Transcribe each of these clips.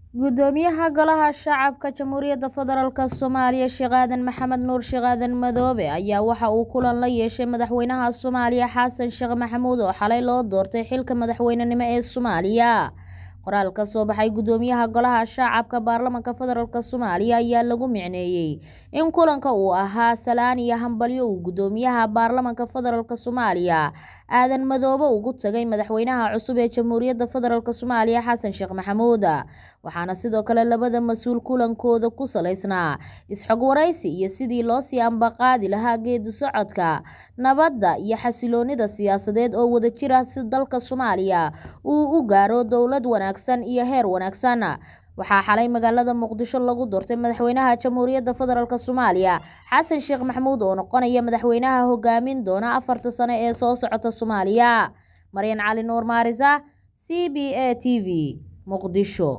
gudoomiyaha golaha shacabka jamhuuriyadda federaalk soomaaliya sheekh aadan maxamed nuur sheekh aadan madoobe ayaa waxa uu kulan la yeeshay madaxweynaha soomaaliya xasan sheekh maxamuud oo xalay loo doortay xilka madaxweynenimo ee soomaaliya qoraal ka soo baxay gudoomiyaha golaha shacabka baarlamanka federaalk soomaaliya ayaa lagu micneeyey in kulanka uu ahaa salaan iyo hambalyo uu gudoomiyaha baarlamanka federaalk soomaaliya aadan madoobe ugu tagay madaxweynaha cusub ee jamhuuriyadda federaalk soomaaliya xasan sheekh maxamuud waxaana sidoo kale labada mas-uul kulankooda ku salaysnaa is-xog waraysi iyo sidii loo sii ambaqaadi lahaa geedi socodka nabadda iyo xasiloonida siyaasadeed oo wadajir ah si dalka soomaaliya uu u gaaro dowlad wanaagsan iyo heer wanaagsan waxaa xalay magaalada muqdisho lagu doortay madaxweynaha jamhuuriyadda federaalk soomaaliya xasan sheekh maxamuud oo noqonaya madaxweynaha hogaamin doona afarta sano ee soo socota soomaaliya maryan cali nuur maarisa c b a t v muqdisho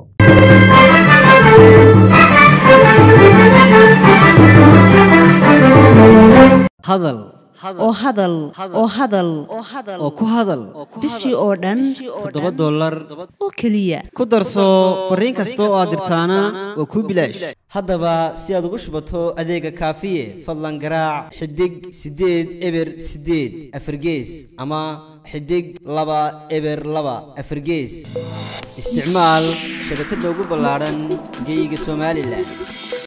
hadal oo hadal oo hadal oo ku hadal bishii oo dhan toddoba dollar oo keliya ku darso fariin kasta oo aad dirtaana waa kuu bilaash haddaba si aad ugu shubato adeega kaafiye fadlan garaac xidig siddeed eber siddeed afargees ama xidig laba eber laba afargees isticmaal shabakadda ugu ballaadhan geeyiga somalilan